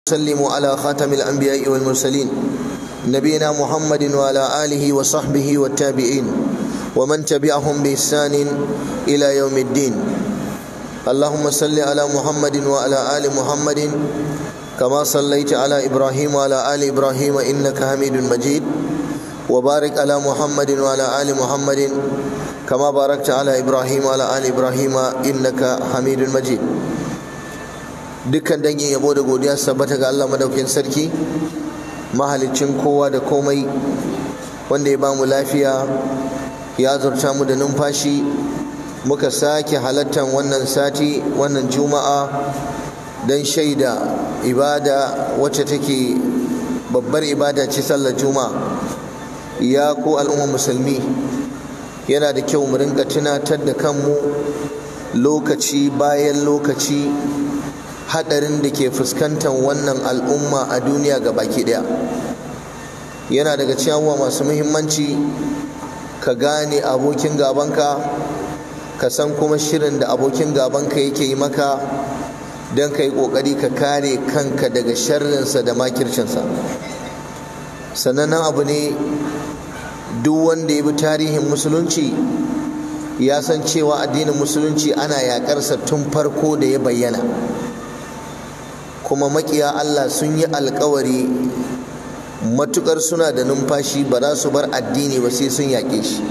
وسلم على خاتم الأنبياء والمرسلين نبينا محمد وعلى آله وصحبه والتابعين ومن تبعهم بإحسان إلى يوم الدين اللهم صل على محمد وعلى آل محمد كما صليت على إبراهيم وعلى آل إبراهيم إنك حميد مجيد وبارك على محمد وعلى آل محمد كما باركت على إبراهيم وعلى آل إبراهيم إنك حميد مجيد dukkan dangin yabo da godiya sabbata ga Allah madaukin sarki mahaliccin kowa da komai wanda ya bamu lafiya ya zurta mu da numfashi muka sake halattan wannan sati wannan juma'a don shaida ibada wacce take babbar ibada ce sallar juma'a ya ku al'umma musulmi yana da kyau mu rinka tunatar da kanmu lokaci bayan lokaci hadarin da ke fuskantar wannan al'umma a duniya ga baki daya yana daga ciyawa masu muhimmanci ka gane abokin gabanka ka san kuma shirin da abokin gabanka yake yi maka don ka yi ƙoƙari ka kare kanka daga sharrinsa da makircinsa sanannen abu ne duk wanda ya bi tarihin musulunci ya san cewa addinin musulunci ana yaƙarsa tun farko da ya bayyana kuma makiya Allah sun yi alkawari matukar suna da numfashi ba za su bar addini ba sai sun yaƙe shi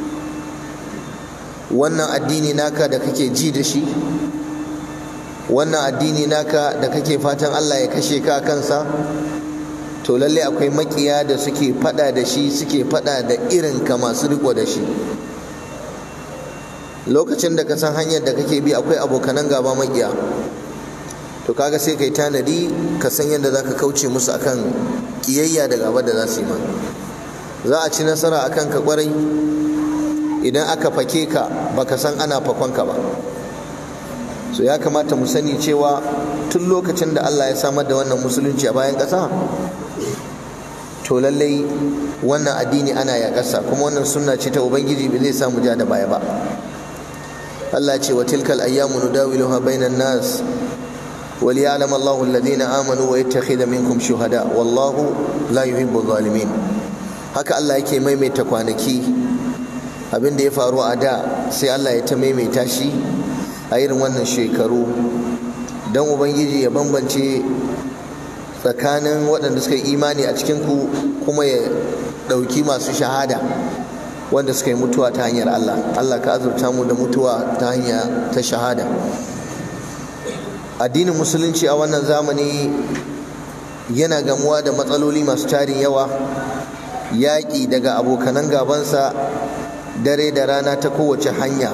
wannan addini naka da kake ji da shi wannan addini naka da kake fatan Allah ya kashe ka kansa to lalle akwai makiya da suke fada da shi suke fada da irin ka masu riko da shi lokacin da ka san hanyar da kake bi akwai abokanan gaba makiya to kaga sai kai tanadi ka san yadda zaka kauce musu akan kiyayya da gaba da za su yi ma za a ci nasara akan ka kwarai idan aka fake ka baka san ana fakon ka ba so ya kamata mu sani cewa tun lokacin da Allah ya samar da wannan musulunci a bayan ƙasa to lallai wannan addini ana ya ƙasa kuma wannan sunna ce ta ubangiji bai zai samu ja da baya ba Allah ce wa tilkal ayyamu nudawiluha bainan nas وليعلم الله الذين آمنوا ويتخذ منكم شهداء والله لا يحب الظالمين haka Allah yake maimaita kwanaki abin da ya faru a da sai Allah ya ta maimaita shi a irin wannan shekaru don ubangiji ya bambance tsakanin waɗanda suka yi imani a cikinku kuma ya ɗauki masu shahada wanda suka yi mutuwa ta hanyar Allah Allah ka azurta mu da mutuwa ta hanya ta shahada addinin musulunci a wannan zamani yana gamuwa da matsaloli masu tarin yawa yaƙi daga abokanan gabansa dare da rana ta kowace hanya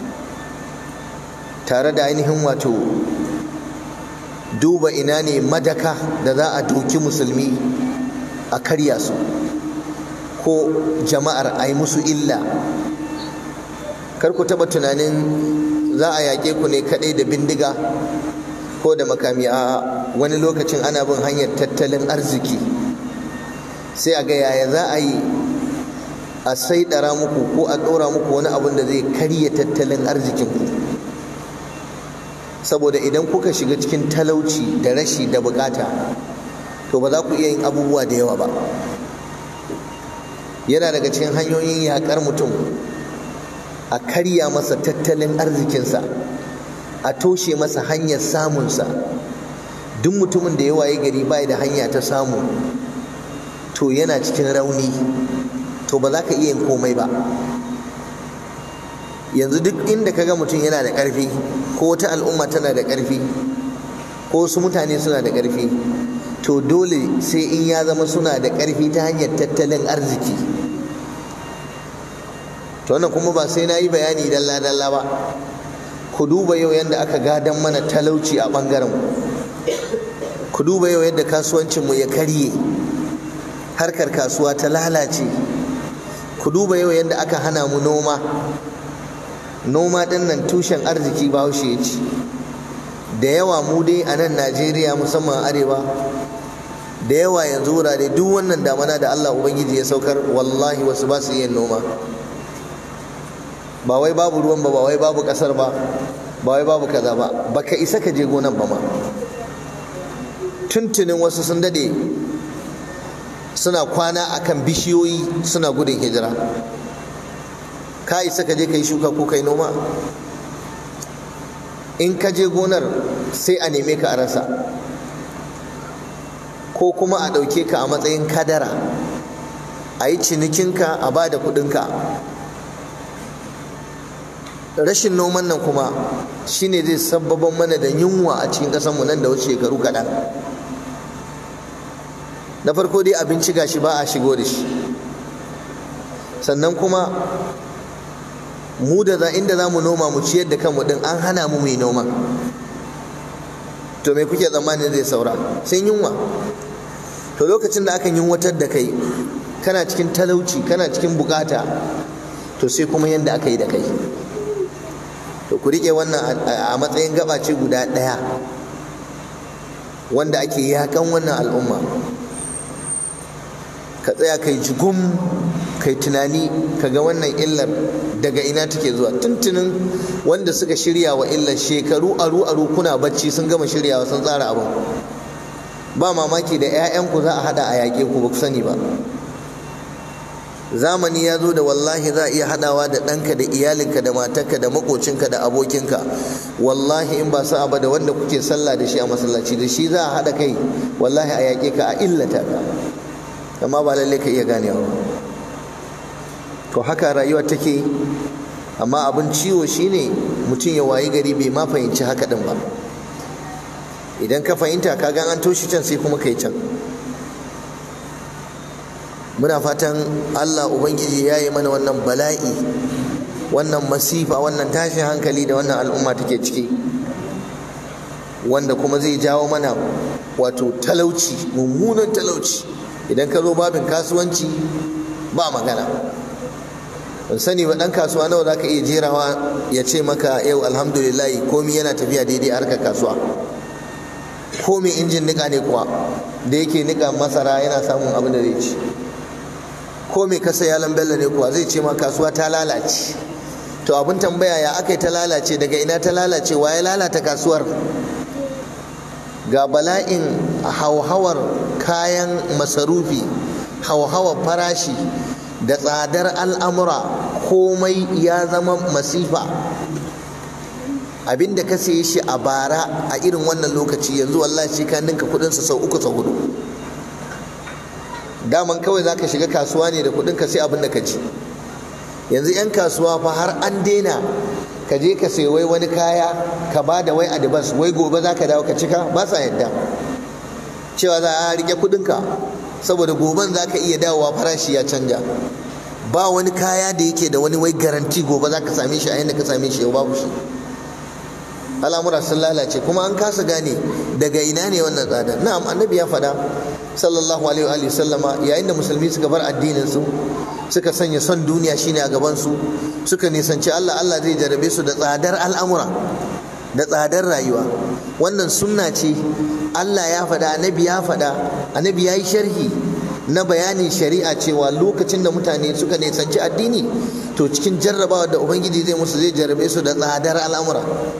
tare da ainihin wato duba ina ne madaka da za a doki musulmi a karya su ko jama'ar a yi musu illa kar ku taɓa tunanin za a yaƙe ku ne kaɗai da bindiga ko da makami a wani lokacin ana bin hanyar tattalin arziki sai a ga yaya za a yi a saidara muku ko a ɗora muku wani abin da zai karya tattalin arzikinku saboda idan kuka shiga cikin talauci da rashi da bukata to ba za ku iya yin abubuwa da yawa ba yana daga cikin hanyoyin yaƙar mutum a karya masa tattalin arzikinsa a toshe masa hanyar samunsa duk mutumin da ya waye gari bai da hanya ta samu to yana cikin rauni to ba za ka iya yin komai ba yanzu duk inda kaga mutum yana da ƙarfi ko wata al'umma tana da ƙarfi ko wasu mutane suna da ƙarfi to dole sai in ya zama suna da ƙarfi ta hanyar tattalin arziki to wannan kuma ba sai na yi bayani dalla-dalla ba ku duba yau yadda aka gadan mana talauci a ɓangaren ku duba yau yadda kasuwancinmu ya karye harkar kasuwa ta lalace ku duba yau yadda aka hana mu noma noma ɗin nan tushen arziki bahaushe ya ci da yawa mu dai a nan najeriya musamman arewa da yawa yanzu wurare duk wannan damana da allah ubangiji ya saukar wallahi wasu ba su yin noma ba wai babu ruwan ba ba wai babu kasar ba ba wai babu kaza ba baka isa ka je gonan ba ma tuntunin wasu sun dade suna kwana akan bishiyoyi suna gudun hijira ka isa ka je ka yi shuka ko kai noma in ka je gonar sai a neme ka a rasa ko kuma a ɗauke ka a matsayin kadara a yi cinikinka a ba da kuɗinka rashin noman nan kuma shine zai sababan mana da yunwa a cikin ƙasarmu nan da wasu shekaru kaɗan na farko dai abinci gashi ba a shigo da shi sannan kuma mu da za inda za mu noma mu ciyar da kanmu din an hana mu mai noma to me kuke tsammanin zai saura sai yunwa to lokacin da aka yunwatar da kai kana cikin talauci kana cikin bukata to sai kuma yadda aka yi da kai to ku riƙe wannan a matsayin gabace guda ɗaya wanda ake yakan wannan al'umma ka tsaya kai jigum kai tunani ka ga wannan illar daga ina take zuwa tuntunin wanda suka shirya wa illar shekaru aru aru kuna bacci sun gama shiryawa sun tsara abin ba mamaki da 'ya'yanku za a hada a yaƙe ku ba ku sani ba zamani ya zo da wallahi za a iya hadawa da ɗanka da iyalinka da matarka da makocinka da abokinka wallahi in ba sa'a ba da wanda kuke sallah da shi a masallaci da shi za a haɗa kai wallahi a yaƙe ka a illata ka amma ba lallai ka iya ganewa to haka rayuwa take amma abin ciwo shine mutum ya wayi gari bai ma fahimci haka din ba idan ka fahimta ka gan an toshe can sai kuma kai can muna fatan Allah ubangiji ya yi mana wannan bala'i wannan masifa wannan tashin hankali da wannan al'umma take ciki wanda kuma zai jawo mana wato talauci mummunan talauci idan ka zo babin kasuwanci ba magana ban sani ba dan kasuwa nawa zaka iya jerawa ya ce maka yau alhamdulillah komi yana tafiya daidai harkar kasuwa komi injin nika ne kuwa da yake nika masara yana samun abin da zai ci ko mai kasa yalan bello ne kuwa zai ce ma kasuwa ta lalace to abin tambaya ya aka yi ta lalace daga ina ta lalace wa ya lalata kasuwar ga bala'in hauhawar kayan masarufi hauhawar farashi da tsadar al'amura komai ya zama masifa abinda ka saye shi a bara a irin wannan lokaci yanzu wallahi shi ka ninka kudinsa sau uku sau hudu daman kawai za ka shiga kasuwa ne da kudinka sai abin da ka ci yanzu 'yan kasuwa fa har an daina ka je ka sai wai wani kaya ka ba da wai adibas wai gobe za ka dawo ka cika ba sa yadda cewa za a rike kudinka saboda goben za ka iya dawowa farashi ya canja ba wani kaya da yake da wani wai garanti gobe za ka same shi a yadda ka same shi yau babu shi al'amura sun lalace kuma an kasa gane daga ina ne wannan tsada na'am annabi ya faɗa sallallahu alaihi wa sallama yayin da musulmi suka bar addinin su suka sanya son duniya shine a gaban su suka nisanci Allah Allah zai jarabe su da tsadar al'amura da tsadar rayuwa wannan sunna ce Allah ya faɗa annabi ya faɗa annabi ya yi sharhi na bayanin shari'a cewa lokacin da mutane suka nisanci addini to cikin jarrabawa da ubangiji zai musu zai jarabe su da tsadar al'amura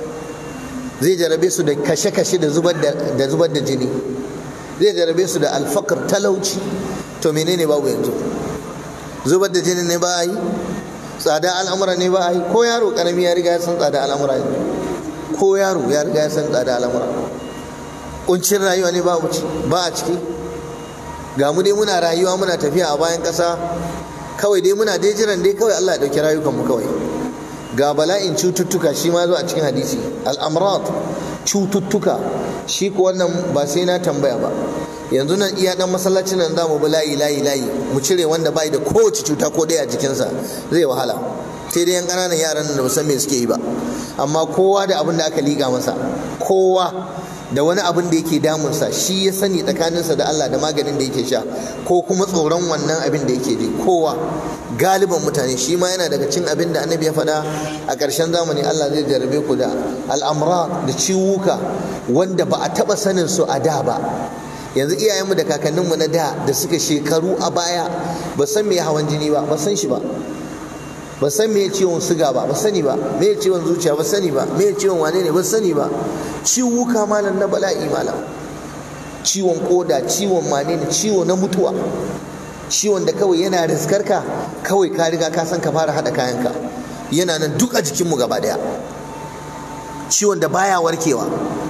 zai jarabe su da kashe-kashe da zubar da jini zai jarabe su da alfakar talauci to menene babu yanzu zubar da jini ne ba a yi tsada al'amura ne ba a yi ko yaro karami ya riga ya san tsada al'amura ne ko yaro ya riga ya san tsada al'amura kuncin rayuwa ne ba a ciki ga mu dai muna rayuwa muna tafiya a bayan ƙasa kawai dai muna dai jiran dai kawai Allah ya ɗauki rayukanmu kawai ga bala'in cututtuka shi ma zo a cikin hadisi al'amrat cututtuka shi ko wannan ba sai na tambaya ba yanzu nan iya dan masallacin nan zamu bi layi layi layi mu cire wanda bai da kowace cuta ko ɗaya a jikinsa zai wahala sai dai yan ƙananan yaran da san me suke yi ba amma kowa da abin da aka liƙa masa kowa da wani abin da yake damunsa shi ya sani tsakaninsa da Allah da maganin da yake sha ko kuma tsoron wannan abin da yake ji kowa galiban mutane shi ma yana daga cin abin da annabi ya faɗa a ƙarshen zamani Allah zai jarabe ku da al'amra da ciwuka wanda ba a taɓa sanin su a da ba yanzu iyayenmu da kakanninmu na da da suka shekaru a baya ba san me hawan jini ba ba san shi ba ba san me ciwon suga ba ba sani ba me ciwon zuciya ba sani ba me ciwon wane ne ba sani ba ciwuka malam na bala'i malam ciwon koda ciwon manene ciwo na mutuwa ciwon da kawai yana riskarka kawai ka riga ka san ka fara haɗa kayanka yana nan duk a jikinmu gaba ɗaya ciwon da baya warkewa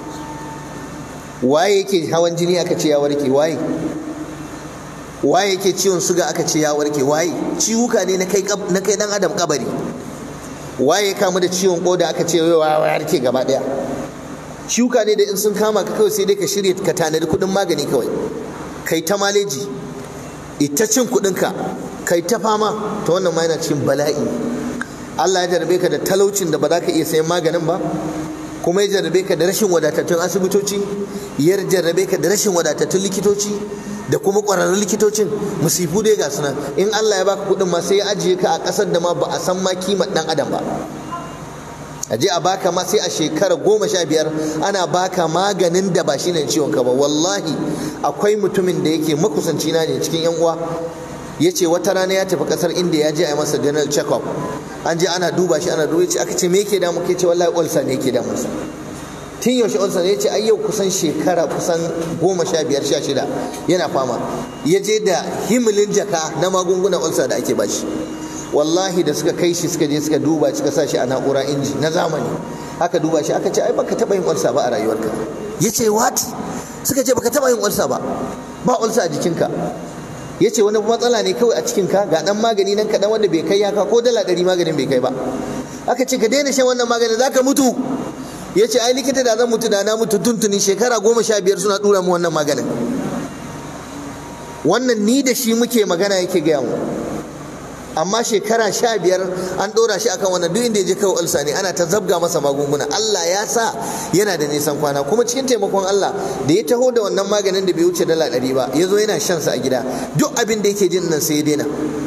waye yake hawan jini aka ce ya warke waye waye yake ciwon suga aka ce ya warke waye ciwuka ne na kai na kai dan adam kabari waye kamu da ciwon koda aka ce ya warke gaba daya ciwuka ne da in sun kama ka kawai sai dai ka shirya ka tanadi kudin magani kawai kai ta maleji ita cin kudinka kai ta fama ta wannan ma yana cikin bala'i Allah ya jarabe ka da talaucin da ba za ka iya sayan maganin ba kuma ya jarrabe ka da rashin wadatattun asibitoci ya jarrabe ka da rashin wadatattun likitoci da kuma ƙwararrun likitocin musifu dai ga sunan in Allah ya baka kuɗin ma sai ya ajiye ka a ƙasar da ma ba a san ma kimar ɗan adam ba a je a baka ma sai a shekara goma sha biyar ana baka maganin da ba shi ne ciwon ka ba wallahi akwai mutumin da yake makusanci na ne cikin yan uwa ya ce wata rana ya tafi kasar inda ya je a yi masa general check up an je ana duba shi ana duba ce aka ce me yake damu ke ce wallahi ulcer ne yake damun sa tun yaushe ulcer ne ya ce ai yau kusan shekara kusan goma sha biyar sha shida yana fama ya je da himilin jaka na magungunan ulcer da ake bashi wallahi da suka kai shi suka je suka duba suka sa shi a na'ura inji na zamani aka duba shi aka ce ai baka taba yin ulcer ba a rayuwarka ya ce what suka ce baka taba yin ulcer ba ba ulcer a jikinka ya ce wani matsala ne kawai a cikinka ga dan magani nan kaɗan wanda bai kai yaka ko dala ɗari maganin bai kai ba aka ce ka daina shan wannan maganin za ka mutu ya ce ai likita da zan mutu da na mutu tuntuni shekara goma sha biyar suna ɗura mu wannan maganin wannan ni da shi muke magana yake gaya mu amma shekara sha biyar an ɗora shi akan wannan duk inda ya je kawai ulsa ne ana ta zabga masa magunguna Allah ya sa yana da nisan kwana kuma cikin taimakon Allah da ya taho da wannan maganin da bai wuce dala ɗari ba ya zo yana shan sa a gida duk abin da yake jin nan sai ya daina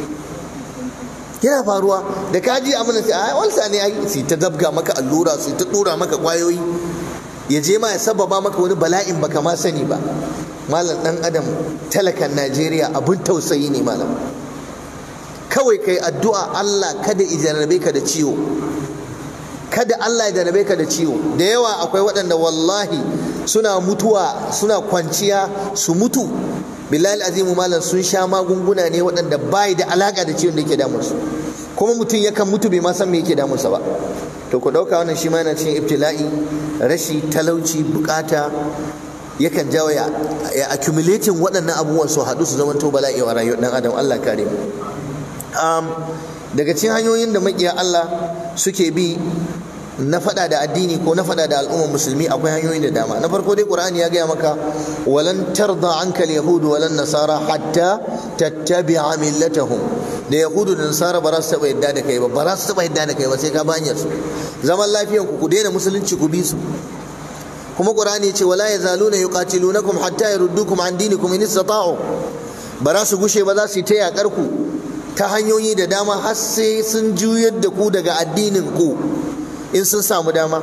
yana faruwa da ka ji amina sai a ulsa ne ai sai ta zabga maka allura sai ta ɗora maka kwayoyi ya je ma ya sababa maka wani bala'in baka ma sani ba malam dan adam talakan Najeriya abin tausayi ne malam kawai kai addu'a Allah kada i jarrabe ka da ciwo kada Allah ya jarrabe ka da ciwo da yawa akwai waɗanda wallahi suna mutuwa suna kwanciya su mutu billahi azimu malam sun sha magunguna ne waɗanda bai da alaka da ciwon da yake damun su kuma mutum yakan mutu bai ma san me yake damun sa ba to ku ɗauka wannan shi ma yana cikin ibtila'i rashi talauci bukata yakan jawo ya accumulating waɗannan abubuwan su haɗu su zama to bala'i wa rayuwar ɗan adam Allah kare mu daga cikin hanyoyin da makiya Allah suke bi na fada da addini ko na fada da al'ummar musulmi akwai hanyoyi da dama na farko dai qur'ani ya gaya maka walan tarda anka al-yahud walan nasara hatta tattabi'a millatahum da yahudu da nasara ba za su taba yadda da kai ba ba za su taba yadda da kai ba sai ka banyar su zaman lafiyan ku ku daina musulunci ku bi su kuma qur'ani ya ce wala yazaluna yuqatilunakum hatta yaruddukum an dinikum in istata'u ba za su gushe ba za su yi ta yakar ku ta hanyoyi da dama har sai sun juyar da ku daga addinin ku in sun samu dama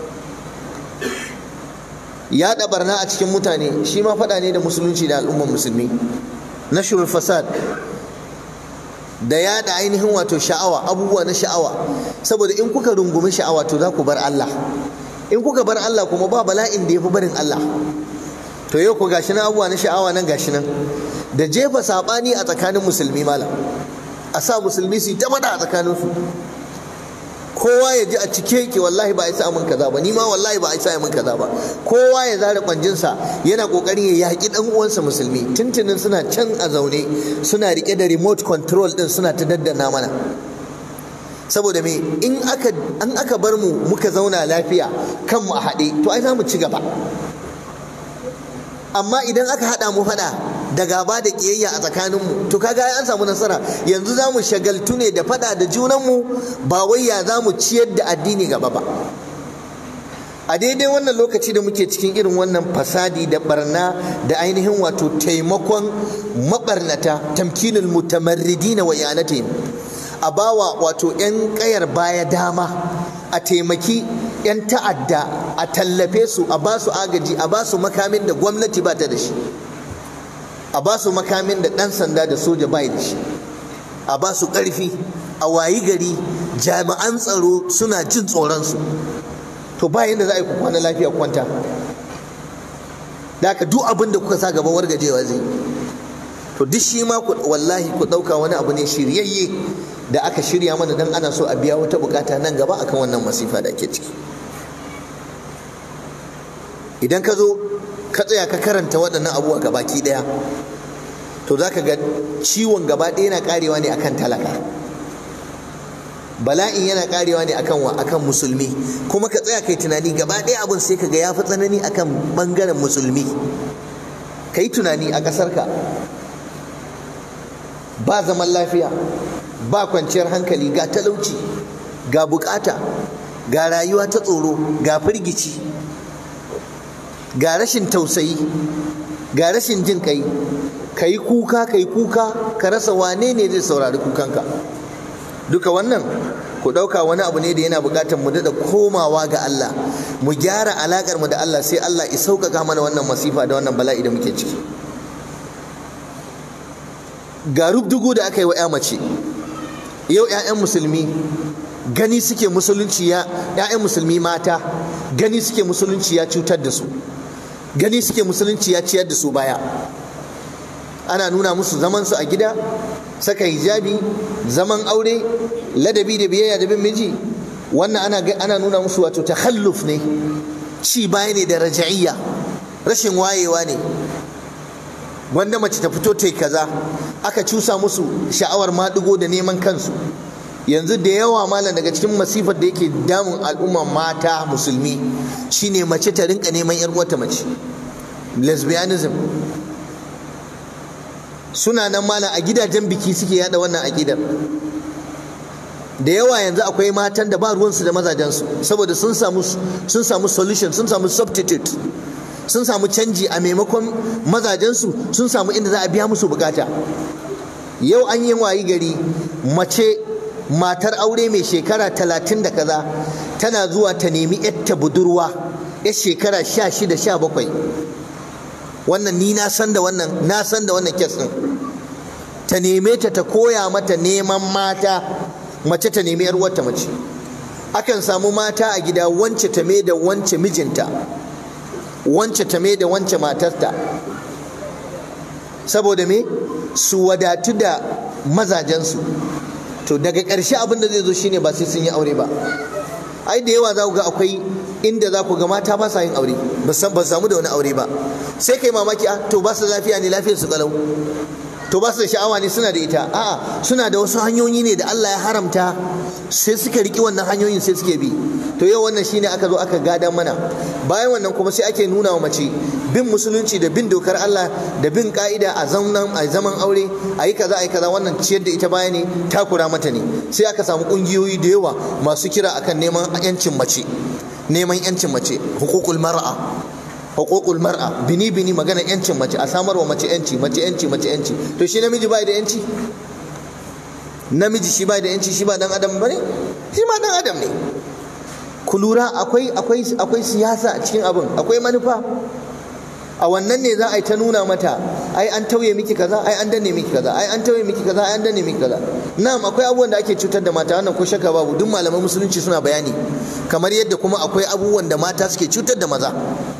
yaɗa barna a cikin mutane shi ma faɗa ne da musulunci da al'ummar musulmi na fasad da yaɗa ainihin wato sha'awa abubuwa na sha'awa saboda in kuka rungumi sha'awa to za ku bar Allah in kuka bar Allah kuma ba bala'in da ya fi barin Allah to yau ku gashi nan abubuwa na sha'awa nan gashi nan da jefa saɓani a tsakanin musulmi malam a sa musulmi su yi ta a tsakaninsu kowa ya ji a cike yake wallahi ba a isa min kaza ba ni ma wallahi ba a isa min kaza ba kowa ya zare kwanjinsa yana kokarin ya yaki dan uwansa musulmi tuntunin suna can a zaune suna rike da remote control din suna ta daddana mana saboda me in aka an aka bar mu muka zauna lafiya kanmu a haɗe to ai za mu ci gaba amma idan aka haɗa mu faɗa da gaba da ƙiyayya a tsakaninmu to kaga an samu nasara yanzu za mu shagaltu ne da faɗa da junanmu ba wai ya za mu ciyar da addini gaba ba a daidai wannan lokaci da muke cikin irin wannan fasadi da barna da ainihin wato taimakon mabarnata tamkinul mutamarridina wa yanatihim a bawa wato 'yan kayar baya dama a taimaki 'yan ta'adda a tallafe su a ba su agaji a ba su makamin da gwamnati ba ta da shi a ba su makamin da ɗan sanda da soja bai da shi a ba su ƙarfi a wayi gari jami'an tsaro suna jin tsoronsu to ba yadda za a yi ku kwana lafiya kwanta da ka duk abin da kuka sa gaba wargajewa zai to duk shi ma wallahi ku ɗauka wani abu ne shiryayye da aka shirya mana dan ana so a biya wata bukata nan gaba akan wannan masifa da ake ciki idan ka zo ka tsaya ka karanta waɗannan abubuwa gabaki ɗaya to za ka ga ciwon gaba ɗaya yana karewa ne akan talaka bala'in yana karewa ne akan wa akan musulmi kuma ka tsaya kai tunani gaba ɗaya abin sai ka ga ya fi tsanani akan ɓangaren musulmi ka yi tunani a ƙasarka ba zaman lafiya ba kwanciyar hankali ga talauci ga bukata ga rayuwa ta tsoro ga firgici ga rashin tausayi ga rashin jin kai ka yi kuka ka yi kuka ka rasa wane ne zai saurari kukanka duka wannan ku ɗauka wani abu ne da yana buƙatar mu daɗa komawa ga Allah mu gyara alaƙar mu da Allah sai Allah ya sauƙaƙa mana wannan masifa da wannan bala'i da muke ciki ga rubdugu da aka yi wa 'ya mace yau 'ya'yan musulmi gani suke musulunci ya 'ya'yan musulmi mata gani suke musulunci ya cutar da su gani suke musulunci ya ciyar da su baya ana nuna musu zaman su a gida saka hijabi zaman aure ladabi da biyayya da bin miji wannan ana ana nuna musu wato takhalluf ne ci baya ne da raja'iyya rashin wayewa ne wanda mace ta fito ta yi kaza aka cusa musu sha'awar maɗigo da neman kansu yanzu da yawa malam daga cikin masifar da yake damun al'umma mata musulmi shine mace ta rinka neman yar uwarta mace lesbianism suna nan malam a gidajen biki suke yada wannan akidar da yawa yanzu akwai matan da ba ruwansu da mazajensu saboda sun samu sun samu solution sun samu substitute sun samu canji a maimakon mazajensu sun samu inda za a biya musu bukata yau an yi wayi gari mace matar aure mai shekara talatin da kaza tana zuwa ta nemi yatta budurwa ya shekara sha shida sha bakwai wannan ni na san da wannan na san da wannan kes din ta neme ta ta koya mata neman mata mace ta nemi yar uwarta mace akan samu mata a gida wance ta me da wance mijinta wance ta me da wance matarta saboda me su wadatu da mazajensu to daga ƙarshe abin da zai zo shine ba sai sun yi aure ba ai da yawa za ku ga akwai inda za ku ga mata ba sa yin aure ba samu da wani aure ba sai kai mamaki a to ba su lafiya ne lafiyar su kalau to ba su da sha'awa ne suna da ita a'a suna da wasu hanyoyi ne da Allah ya haramta sai suka riki wannan hanyoyin sai suke bi to yau wannan shine aka zo aka gada mana bayan wannan kuma sai ake nuna wa mace bin musulunci da bin dokar Allah da bin ka'ida a zaman a zaman aure a yi kaza a yi kaza wannan ciyar da ita baya ne takura mata ne sai aka samu kungiyoyi da yawa masu kira akan neman yancin mace neman yancin mace hukukul mar'a hukukul mar'a bini bini magana yancin mace a samar wa mace yanci mace yanci mace yanci to shi namiji bai da yanci namiji shi bai da yanci shi ba dan adam bane shi ma dan adam ne ku lura akwai akwai akwai siyasa a cikin abin akwai manufa a wannan ne za a yi ta nuna mata ai an tauye miki kaza ai an danne miki kaza ai an tauye miki kaza ai an danne miki kaza na'am akwai abubuwan da ake cutar da mata wannan ko shakka babu duk malaman musulunci suna bayani kamar yadda kuma akwai abubuwan da mata suke cutar da maza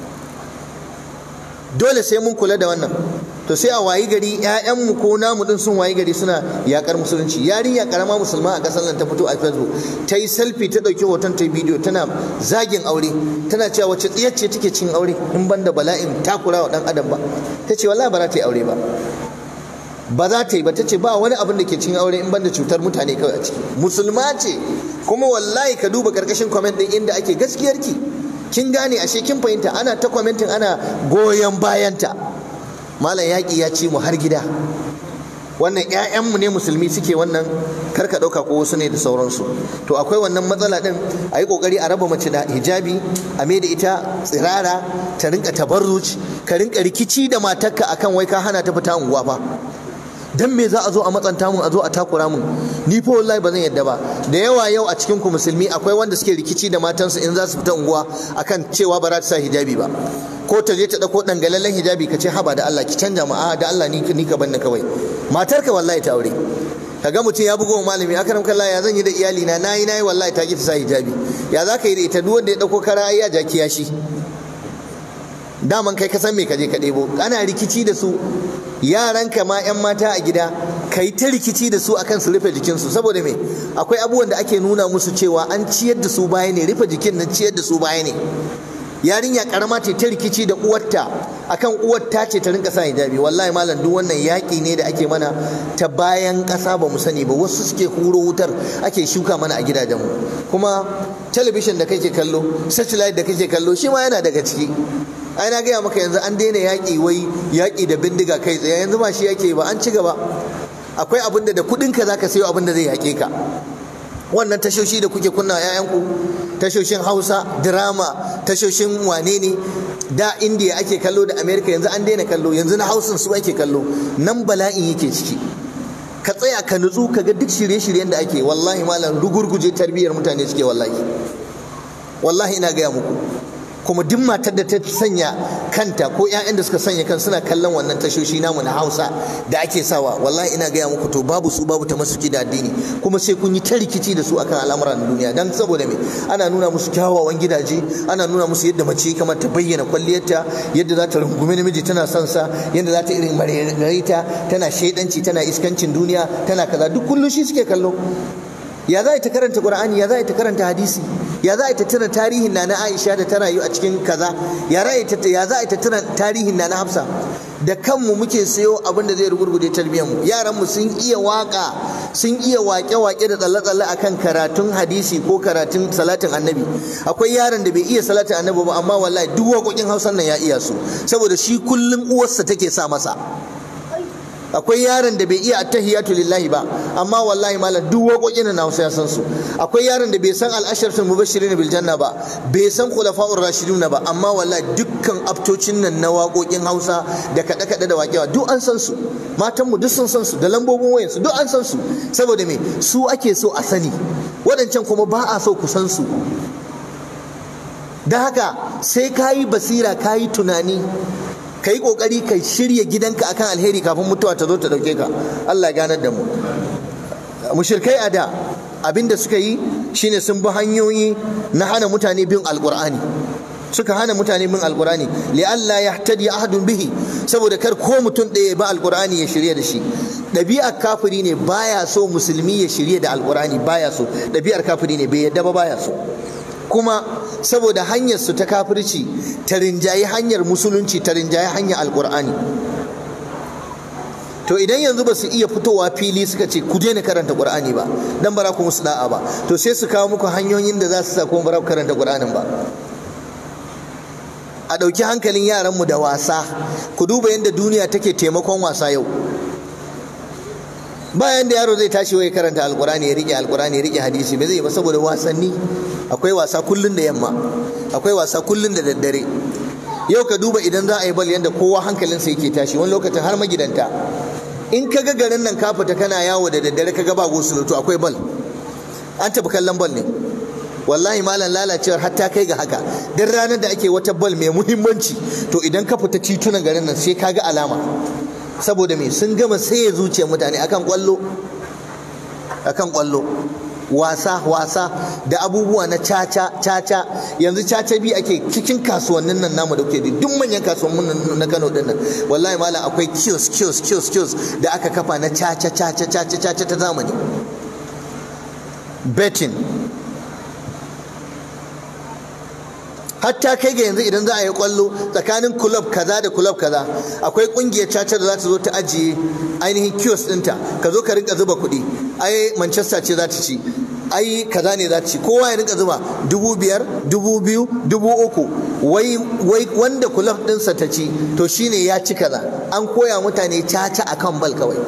dole sai mun kula da wannan to sai a wayi gari ƴaƴanmu ko namu din sun wayi gari suna yakar musulunci yarinya karama musulma a kasar nan ta fito a facebook ta yi selfie ta ɗauki hoton ta bidiyo tana zagin aure tana cewa wace tsiyar ce take cin aure in ban da bala'in takura wa ɗan adam ba ta ce wallahi ba za ta yi aure ba ba za ta yi ba ta ce ba wani abin da ke cin aure in ban da cutar mutane kawai a ciki musulma ce kuma wallahi ka duba karkashin comment din inda ake gaskiyarki kin gane ashe kin fahimta ana ta commenting ana goyon bayanta malam yaƙi ya ci mu har gida wannan ƴaƴanmu ne musulmi suke wannan karka ɗauka ko wasu ne da sauransu to akwai wannan matsala ɗin a yi ƙoƙari a raba mace da hijabi a mai da ita tsirara ta rinka tabarruci ka rinka rikici da matarka akan wai ka hana ta fita unguwa fa dan me za a zo a matsanta mun a zo a takura mun ni fa wallahi ba zan yadda ba da yawa yau a cikin ku musulmi akwai wanda suke rikici da matansu in za su fita unguwa akan cewa ba za ta sa hijabi ba ko ta je ta dauko dangalallen hijabi ka ce haba da Allah ki canja mu a da Allah ni ni ka banna kawai matar ka wallahi ta aure kaga mutum ya bugo malami akaram kallah ya zan yi da iyali na nayi nayi wallahi ta ki ta sa hijabi ya za ka yi da ita duk wanda ya dauko kara ai ya jaki ya shi daman kai ka san me ka je ka ɗebo ana rikici da su yaranka ma 'yan mata a gida ka yi ta rikici da su akan su rufe jikinsu saboda me akwai abubuwan da ake nuna musu cewa an ciyar da su baya ne rufe jikin nan ciyar da su baya ne yarinya karama ce ta rikici da uwarta akan uwarta ce ta rinka sa hijabi wallahi malam duk wannan yaƙi ne da ake mana ta bayan ƙasa ba mu sani ba wasu suke huro wutar ake shuka mana a gidajenmu kuma talabishin da kake kallo satellite da kake kallo shi ma yana daga ciki ai na gaya maka yanzu an daina yaƙi wai yaƙi da bindiga kai tsaye yanzu ba shi yake ba an ci gaba akwai abin da da kuɗinka zaka sayo abin da zai yaƙe ka wannan tashoshi da kuke kunna ‘ya'yanku tashoshin hausa drama tashoshin wane ne da indiya ake kallo da amerika yanzu an daina kallo yanzu na hausin su ake kallo nan bala'in yake ciki ka tsaya ka nutsu ka ga duk shirye-shiryen da ake wallahi malam rugurguje tarbiyyar mutane suke wallahi wallahi ina gaya muku kuma duk matar da ta sanya kanta ko 'ya'yan da suka sanya kan suna kallon wannan tashoshi namu na hausa da ake sawa wallahi ina gaya muku to babu su babu ta masuki da addini kuma sai kun yi ta rikici da su akan al'amuran duniya dan saboda me ana nuna musu kyawawan gidaje ana nuna musu yadda mace kamar ta bayyana kwalliyarta yadda za ta rungumi namiji tana son sa yadda za ta irin margarita tana shaidanci tana iskancin duniya tana kaza duk kullum shi suke kallo ya za ta karanta qur'ani ya za ta karanta hadisi ya za ta tuna tarihin na na aisha da ta rayu a cikin kaza ya za ta tuna tarihin na na hafsa da kanmu muke sayo abin da zai rugurguje tarbiyyar mu yaran mu sun iya waka sun iya wake-wake da tsalle-tsalle akan karatun hadisi ko karatun salatin annabi akwai yaron da bai iya salatin annabi ba amma wallahi duk waƙoƙin hausan nan ya iya su saboda shi kullum uwarsa take sa masa akwai yaron da bai iya attahiyatu lillahi ba amma wallahi malam duk waƙoƙin na Hausa ya san su akwai yaron da bai san al-asharatul mubashirin bil janna ba bai san khulafa'ur rashidun ba amma wallahi dukkan aftocin nan na waƙoƙin Hausa da kada kada da waƙewa duk an san su matan mu duk sun san su da lambobin wayan su duk an san su saboda me su ake so a sani wadancan kuma ba a so ku san su da haka sai kayi basira kayi tunani ka yi ƙoƙari ka shirya gidanka akan alheri kafin mutuwa ta zo ta ɗauke ka Allah ganar da mu mushirkai a da abinda suka yi shine sun bi hanyoyi na hana mutane bin alƙur'ani suka hana mutane bin alƙur'ani li Allah ya tadi ahadun bihi saboda kar ko mutum ɗaya ba alƙur'ani ya shirya da shi ɗabi'ar kafiri ne baya so musulmi ya shirya da alƙur'ani baya so ɗabi'ar kafiri ne bai yadda ba baya so kuma saboda hanyar su ta kafirci ta rinjayi hanyar musulunci ta rinjayi hanyar alkur'ani to idan yanzu ba su iya fitowa fili suka ce ku daina karanta qur'ani ba dan bara ku musu da'a ba to sai su kawo muku hanyoyin da za su sa kuma bara ku karanta qur'anin ba a ɗauki hankalin yaranmu da wasa ku duba yadda duniya take taimakon wasa yau bayan da yaro zai tashi wai karanta alkurani ya rike alkurani ya rike hadisi bai zai ba saboda wasanni akwai wasa kullun da yamma akwai wasa kullun da daddare yau ka duba idan za a yi bal yadda kowa hankalinsa yake tashi wani lokacin har magidanta in ka ga garin nan ka fita kana yawo da daddare ka ga ba gosulo to akwai bal an tafi kallon bal ne wallahi malam lalacewar hatta kai ga haka duk ranar da ake wata bal mai muhimmanci to idan ka fita titunan garin nan sai ka ga alama saboda me sun gama sai zuciyar mutane akan kwallo akan kwallo wasa wasa da abubuwa na caca caca yanzu caca bi ake cikin kasuwannin nan namu da kuke duk manyan kasuwannin na Kano din nan wallahi malam akwai kiosk kiosk kiosk kiosk da aka kafa na caca caca caca caca ta zamani betting hatta kai ga yanzu idan za a yi kwallo tsakanin kulob kaza da kulob kaza akwai kungiyar caca da za ta zo ta ajiye ainihin kiosk ɗinta ka zo ka rinka zuba kuɗi ai manchester ce za ta ci ai kaza ne za ta ci kowa ya rinka zuba dubu biyar dubu biyu dubu uku wai wai wanda kulob ɗinsa ta ci to shine ya ci kaza an koya mutane caca akan bal kawai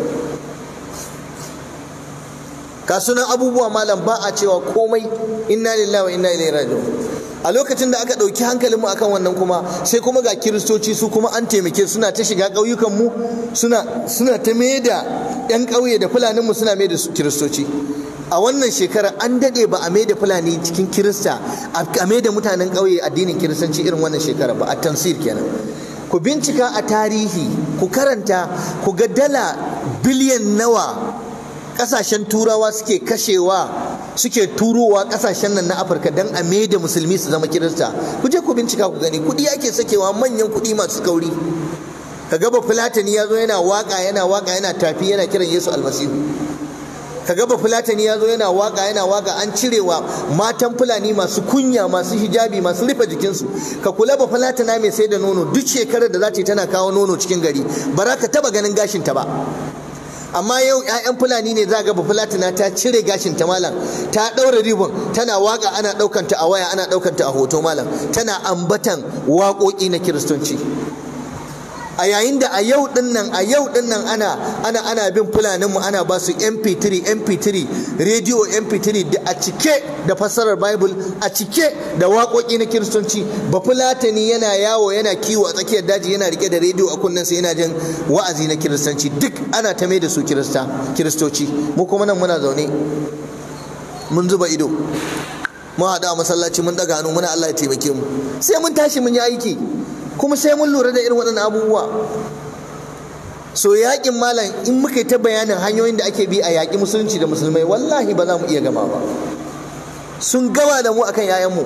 kasunan abubuwa malam ba a cewa komai inna lillahi wa inna ilaihi raji'un a lokacin da aka ɗauki hankalinmu akan wannan kuma sai kuma ga kiristoci su kuma an taimake suna ta shiga ƙauyukanmu suna suna ta da 'yan ƙauye da fulaninmu suna mai da kiristoci a wannan shekara an daɗe ba a mai da fulani cikin kirista a mai da mutanen ƙauye addinin kiristanci irin wannan shekara ba a tansir kenan ku bincika a tarihi ku karanta ku ga dala biliyan nawa ƙasashen turawa suke kashewa suke turowa kasashen nan na afirka don a da musulmi su zama kirista ku je ku bincika ku gani kudi ake sakewa manyan kudi masu kauri ka gaba fulatani ya zo yana waka yana waka yana tafi yana kiran yesu almasihu ka gaba fulatani ya zo yana waka yana waka an cirewa matan fulani masu kunya masu hijabi masu rufe jikinsu ka kula ba fulatana mai sai da nono duk shekarar da za ta yi tana kawo nono cikin gari ba za ka taba ganin gashinta ba amma yau 'ya'yan fulani ne za ga ba fulatina ta cire gashin ta malam ta ɗaura ribon tana waka ana ɗaukanta a waya ana ɗaukanta a hoto malam tana ambatan waƙoƙi na kiristoci a yayin da a yau din nan a yau din nan ana ana ana bin fulaninmu ana ba su mp3 mp3 radio mp3 da a cike da fassarar bible a cike da waƙoƙi na kiristoci ba fulatani yana yawo yana kiwo a tsakiyar daji yana rike da rediyo a kunnensa yana jin wa'azi na kiristanci duk ana ta mai da su kirista kiristoci mu kuma nan muna zaune mun zuba ido mun haɗu a masallaci mun ɗaga hannu muna Allah ya taimake mu sai mun tashi mun yi aiki kuma sai mun lura da irin waɗannan abubuwa so yaƙin malam in muka yi ta bayanin hanyoyin da ake bi a yaƙi musulunci da musulmai wallahi ba za mu iya gama ba sun gama da mu akan yayanmu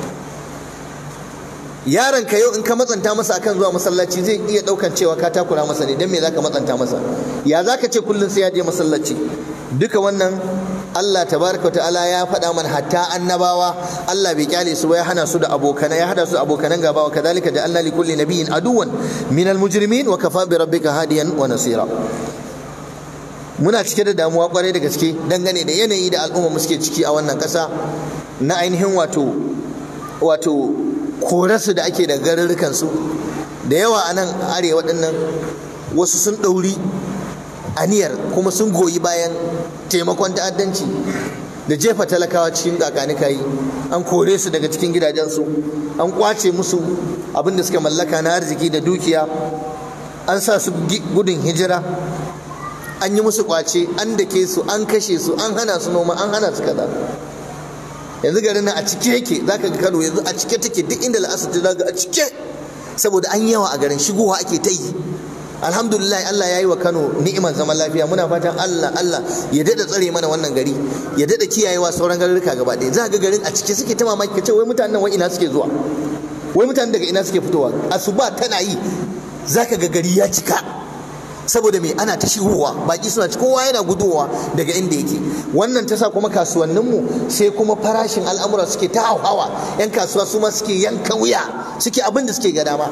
yaron ka yau in ka matsanta masa akan zuwa masallaci zai iya ɗaukan cewa ka takura masa ne don me za ka matsanta masa ya za ka ce kullum sai ya je masallaci duka wannan Allah tabaraka wa ta'ala ya faɗa mana hatta annabawa Allah bai kyale su ba ya hana su da abokana ya hada su da abokanan gaba wa kadhalika ja'alna li kulli nabiyyin aduwan min al-mujrimin wa kafa bi rabbika hadiyan wa nasira muna cike da damuwa kwarai da gaske dangane da yanayi da al'umma suke ciki a wannan ƙasa na ainihin wato wato korasu da ake da garurrukan su da yawa a nan arewa dinnan wasu sun ɗauri aniyar kuma sun goyi bayan taimakon ta'addanci da jefa talakawa cikin kakanikayi an kore su daga cikin gidajensu an kwace musu abin da suka mallaka na arziki da dukiya an sa su gudun hijira an yi musu kwace an dake su an kashe su an hana su noma an hana su kaza yanzu garin nan a cike yake zaka ga Kano yanzu a cike take duk inda la'asar ta zaga a cike saboda an yawa a garin shigowa ake ta yi alhamdulillah Allah ya yi wa Kano ni'imar zaman lafiya muna fatan Allah Allah ya dada tsare mana wannan gari ya dada kiyayewa sauran garuruka gaba ɗaya za ga garin a cike suke ta mamaki ka ce wai mutanen nan wai ina suke zuwa wai mutanen daga ina suke fitowa asuba tana yi zaka ga gari ya cika saboda me ana ta shigowa baki suna ci kowa yana gudowa daga inda yake wannan ta sa kuma kasuwanninmu sai kuma farashin al'amura suke ta hauhawa yan kasuwa su ma suke yanka wuya suke abin da suke ga dama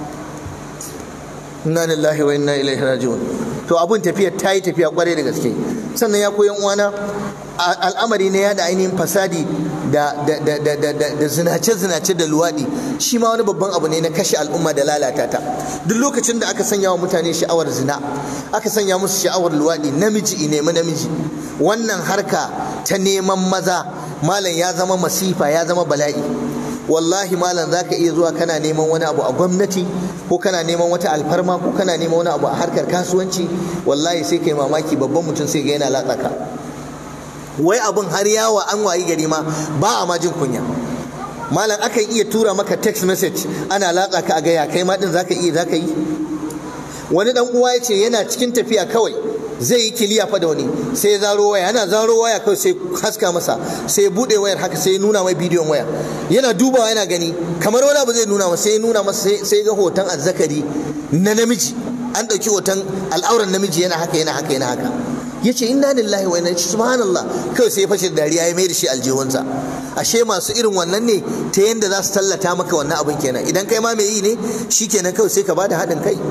inna lillahi wa inna ilaihi raji'un to abun tafiya ta yi tafiya kwarai da gaske sannan ya koyan uwana al'amari ne ya da ainihin fasadi da da zinace zinace da luwadi shi ma wani babban abu ne na kashe al'umma da lalata ta duk lokacin da aka sanya wa mutane sha'awar zina aka sanya musu sha'awar luwadi namiji nemi namiji wannan harka ta neman maza malam ya zama masifa ya zama bala'i wallahi malam za ka iya zuwa kana neman wani abu a gwamnati ko kana neman wata alfarma ko kana neman wani abu a harkar kasuwanci wallahi sai kai mamaki babban mutum sai ga yana latsa ka wai abun har yawa an wayi gari ma ba a ma jin kunya malam akan iya tura maka text message ana latsa ka a gaya kai ma din zaka iya zaka yi wani dan uwa ya ce yana cikin tafiya kawai zai yi kiliya fa da wani sai zaro waya yana zaro waya kawai sai haska masa sai bude wayar haka sai nuna mai bidiyon waya yana dubawa yana gani kamar wani abu zai nuna masa sai nuna masa sai ga hoton azzakari na namiji an ɗauki hoton al'auran namiji yana haka yana haka yana haka ya ce inna lillahi wa inna subhanallah kawai sai ya fashe dariya ya mai da shi aljihunsa ashe masu irin wannan ne ta yanda za su tallata maka wannan abin kenan idan kai ma mai yi ne shikenan kawai sai ka bada haɗin kai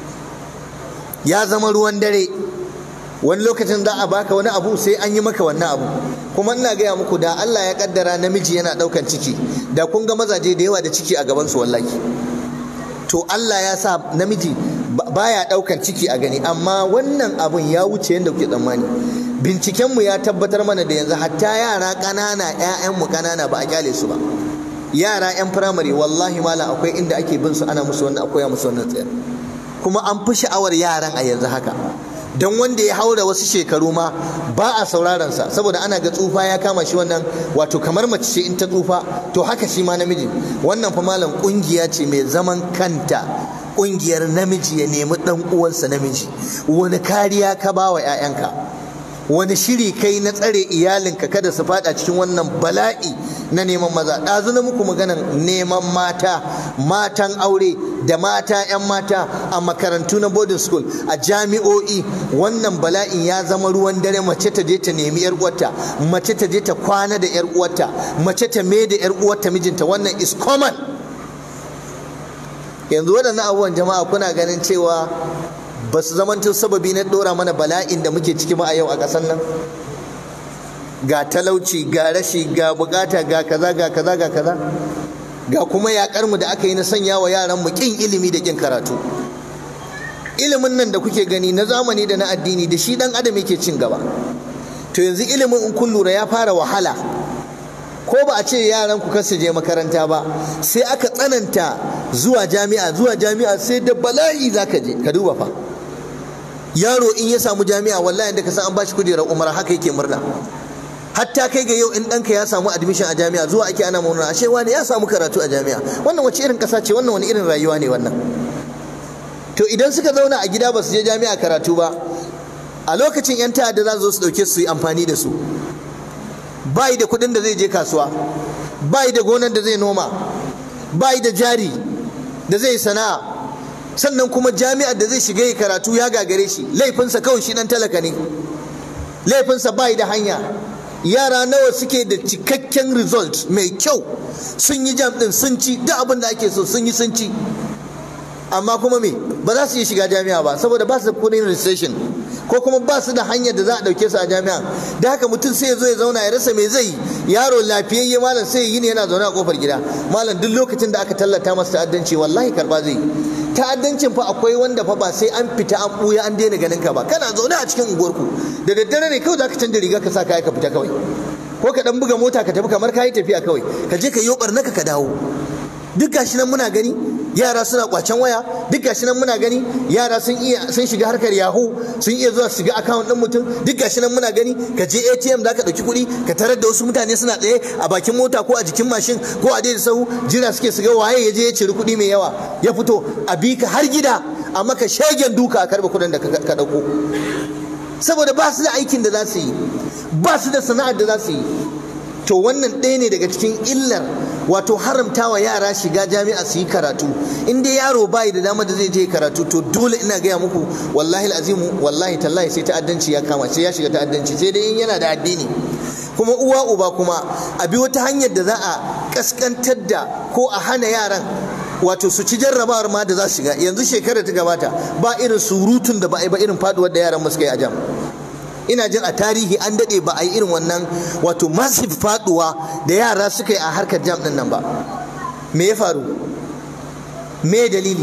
ya zama ruwan dare wani lokacin za a baka wani abu sai an yi maka wannan abu kuma ina gaya muku da Allah ya kaddara namiji yana daukan ciki da kun ga mazaje da yawa da ciki a gaban su wallahi to Allah ya sa namiji baya daukan ciki a gani amma wannan abun ya wuce yadda kuke tsammani binciken mu ya tabbatar mana da yanzu hatta yara ƙanana ƴaƴan mu ƙanana ba a kyale su ba yara ƴan firamare wallahi mala akwai inda ake bin su ana musu wannan akwai musu wannan tsayar kuma an fi sha'awar yaran a yanzu haka don wanda ya haura wasu shekaru ma ba a sauraron sa saboda ana ga tsufa ya kama shi wannan wato kamar mace ce in ta tsufa to haka shi ma namiji wannan fa malam kungiya ce mai zaman kanta kungiyar namiji ya nemi dan uwansa namiji wani kariya ka ba wa 'ya'yanka wani shiri kai na tsare iyalinka kada su fada cikin wannan bala'i na neman maza ɗazu na muku maganan neman mata matan aure da mata 'yan mata a makarantu na boarding school a jami'o'i wannan bala'in ya zama ruwan dare mace ta je ta nemi yar uwarta mace ta je ta kwana da yar uwarta mace ta me da yar uwarta mijinta wannan is common yanzu waɗannan abubuwan jama'a kuna ganin cewa ba su zamanto sababi na ɗora mana bala'in da muke ciki ba a yau a ƙasar nan ga talauci ga rashi ga bukata ga kaza ga kaza ga kaza ga kuma yakar mu da aka yi na sanya wa yaran mu kin ilimi da kin karatu ilimin nan da kuke gani na zamani da na addini da shi dan adam yake cin gaba to yanzu ilimin in kun lura ya fara wahala ko ba a ce yaran ku kasu je makaranta ba sai aka tsananta zuwa jami'a zuwa jami'a sai da bala'i zaka je ka duba fa yaro in ya samu jami'a wallahi da ka san an bashi kujerar umara haka yake murna hatta kai ga yau in ɗanka ya samu admission a jami'a zuwa ake ana murna ashe wani ya samu karatu a jami'a wannan wace irin ƙasa ce wannan wani irin rayuwa ne wannan to idan suka zauna a gida ba su je jami'a karatu ba a lokacin yan ta'adda za su zo su ɗauke su yi amfani da su bai da kuɗin da zai je kasuwa bai da gonar da zai noma bai da jari da zai sana'a sannan kuma jami'ar da zai shiga yi karatu ya gagare shi laifinsa kawai shi dan talaka ne laifinsa bai da hanya yara nawa suke da cikakken result mai kyau sun yi jam din sun ci duk abin da ake so sun yi sun ci amma kuma me ba za su iya shiga jami'a ba saboda ba su da kudin registration ko kuma ba su da hanyar da za a dauke su a jami'a da haka mutum sai ya zo ya zauna ya rasa me zai yaro lafiyayye malam sai ya yi ne yana zaune a kofar gida malam duk lokacin da aka tallata masa ta'addanci wallahi karba zai ta'addancin fa akwai wanda fa ba sai an fita an buya an daina ganin ka ba kana zaune a cikin unguwarku da daddare ne kawai zaka canza riga ka sa kaya ka fita kawai ko ka dan buga mota ka tafi kamar kayi tafiya kawai ka je ka yi barnaka ka dawo duk gashi nan muna gani yara suna kwacen waya duk gashi nan muna gani yara sun iya sun shiga harkar yahoo sun iya zuwa shiga account din mutum duk gashi nan muna gani ka je ATM zaka dauki kuɗi ka tarar da wasu mutane suna tsaye a bakin mota ko a jikin mashin ko a daidai sahu jira suke su ga waye ya je ya ciri kuɗi mai yawa ya fito a bi ka har gida a maka shegen duka a karɓe kuɗin da ka ɗauko saboda ba su da aikin da za su yi ba su da sana'ar da za su yi to wannan ɗaya ne daga cikin illar wato haramtawa yara shiga jami'a su yi karatu in dai yaro bai da dama da zai je karatu to dole ina gaya muku wallahi azimu wallahi tallahi sai ta'addanci ya kama sai ya shiga ta'addanci sai dai in yana da addini kuma uwa uba kuma a bi wata hanyar da za a kaskantar da ko a hana yaran wato su ci jarrabawar ma da za su shiga yanzu shekarar ta gabata ba irin surutun da ba a yi ba irin faduwar da yaran mu suka yi a jam ina jin a tarihi an daɗe ba a yi irin wannan wato massive faduwa da yara suka yi a harkar jam ɗin nan ba me ya faru me dalili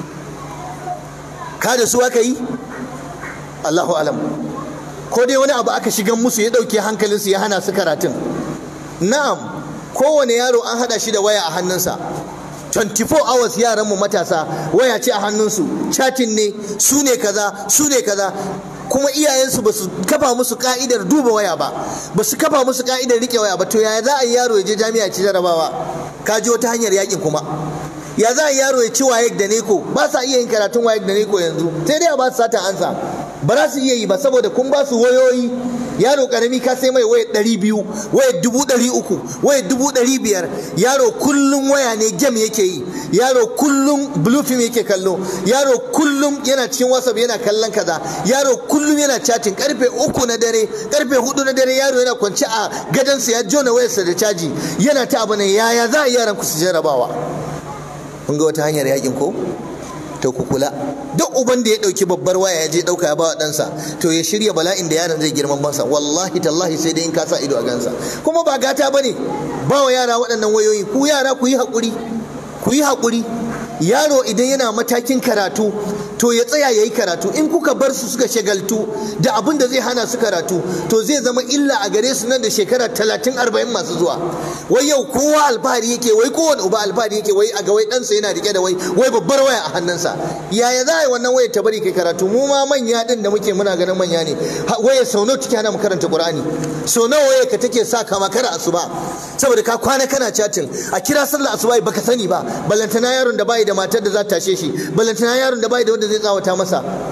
ka da su aka yi allahu alam ko dai wani abu aka shigan musu ya ɗauke hankalinsu ya hana su karatun na'am kowane yaro an haɗa shi da waya a hannunsa 24 hours yaran mu matasa waya ce a hannunsu chatting ne su ne kaza su ne kaza kuma iyayensu ba su kafa musu ka'idar duba waya ba ba su kafa musu ka'idar rike waya ba to yaya za a yi yaro ya je jami'a ci jarabawa ka ji wata hanyar yakin kuma ya za a yi yaro ya ci wayek da neko ba sa iya yin karatun wayek da neko yanzu sai dai a ba su sata ansa ba za su iya yi ba saboda kun ba su wayoyi yaro karami ka sai mai waya ɗari biyu waya dubu ɗari uku waya dubu ɗari biyar yaro kullum waya ne gem yake yi yaro kullum blue film yake kallo yaro kullum yana cikin whatsapp yana kallon kaza yaro kullum yana chatting karfe uku na dare karfe hudu na dare yaro yana kwance a gadonsa ya jona wayarsa da caji yana ta abu ne yaya za a yi yaran ku su jarabawa kun ga wata hanyar yakin ko to ku kula duk uban da ya dauki babbar waya ya je dauka ya bawa ɗansa to ya shirya bala'in da yaron zai girman bansa wallahi tallahi sai dai in ka sa ido a gansa kuma ba gata bane ba wa yara waɗannan wayoyi ku yara ku yi haƙuri ku yi haƙuri yaro idan yana matakin karatu to ya tsaya ya yi karatu in kuka bar su suka shagaltu da abin da zai hana su karatu to zai zama illa a gare su nan da shekara talatin arba'in masu zuwa wai yau kowa alfahari yake wai kowane uba alfahari yake wai a ga wai ɗansa yana rike da wai wai babbar waya a hannunsa yaya za a yi wannan waya ta bari kai karatu mu ma manya din da muke muna ganin manya ne waya sau nawa take hana mu karanta qur'ani sau nawa waya ka take sa ka makara asuba saboda ka kwana kana chatting a kira sallar asuba baka sani ba ballantana yaron da bai da matar da za ta tashe shi ballantana yaron da bai da wanda zai tsawata masa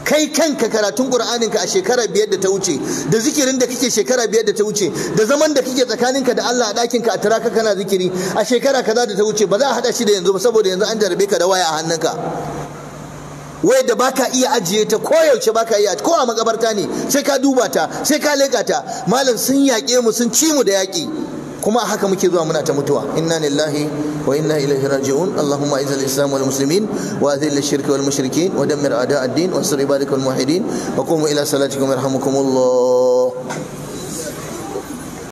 kai kanka karatun qur'anin ka a shekara biyar da ta wuce da zikirin da kake shekara biyar da ta wuce da zaman da kake tsakaninka da Allah a ɗakin ka a taraka kana zikiri a shekara kaza da ta wuce ba za a hada shi da yanzu ba saboda yanzu an jarabe ka da waya a hannunka wai da baka iya ajiye ta ko yaushe baka iya ko a makabarta ne sai ka duba ta sai ka leka ta malam sun yaƙe mu sun ci mu da yaƙi kuma a haka muke zuwa muna ta mutuwa inna lillahi wa inna ilaihi raji'un allahumma izal islam wal muslimin wa adhil ash-shirka wal mushrikin wa dammir a'da ad-din wa ansur ibadakal muwahhidin wa qumu ila salatikum yarhamukumullah